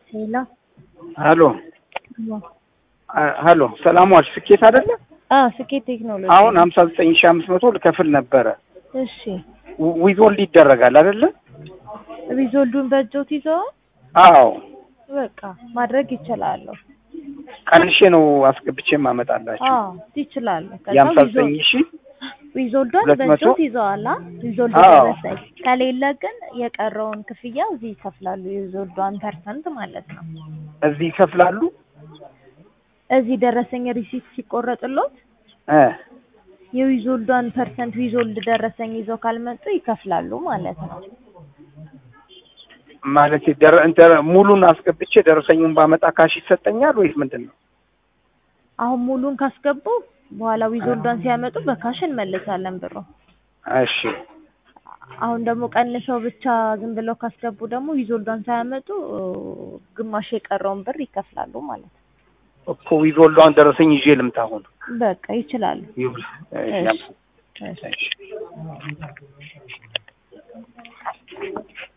ሄሎ ሀሎ ሀሎ ሰላም ዋልሽ። ስኬት አይደለ? አዎ ስኬት ቴክኖሎጂ። አሁን ሀምሳ ዘጠኝ ሺህ አምስት መቶ ልከፍል ነበረ። እሺ ዊዞልድ ይደረጋል አይደለ? ሪዞልዱን በእጆት ይዘዋል። አዎ በቃ ማድረግ ይችላሉ። ቀንሼ ነው አስገብቼ ማመጣላችሁ። አዎ ይችላሉ። ከዛ የሀምሳ ዘጠኝ ሺህ ሪዞልዷን ሁለት መቶ በእጆት ይዘዋል። አ ሪዞልዱ አዎ። ደረሰኝ ከሌለ ግን የቀረውን ክፍያ እዚህ ይከፍላሉ። የሪዞልዷን ፐርሰንት ማለት ነው። እዚህ ይከፍላሉ። እዚህ ደረሰኝ ሪሲት ሲቆረጥሎት እ የዊዞልዷን ፐርሰንት ዊዞልድ ደረሰኝ ይዘው ካልመጡ ይከፍላሉ ማለት ነው። ማለት ደረ እንተ ሙሉን አስገብቼ ደረሰኙን ባመጣ ካሽ ይሰጠኛል ወይስ ምንድን ነው? አሁን ሙሉን ካስገቡ በኋላ ዊዞልዷን ሲያመጡ በካሽ እንመልሳለን ብሩ። እሺ አሁን ደግሞ ቀንሰው ብቻ ዝም ብለው ካስገቡ ደግሞ ዊዞልዷን ሳያመጡ ግማሽ የቀረውን ብር ይከፍላሉ ማለት ነው። እኮ ዊዞልዷን ደረሰኝ ይዤ ልምጣ አሁን። በቃ ይችላሉ። ይሁን። እሺ፣ እሺ፣ እሺ። እሺ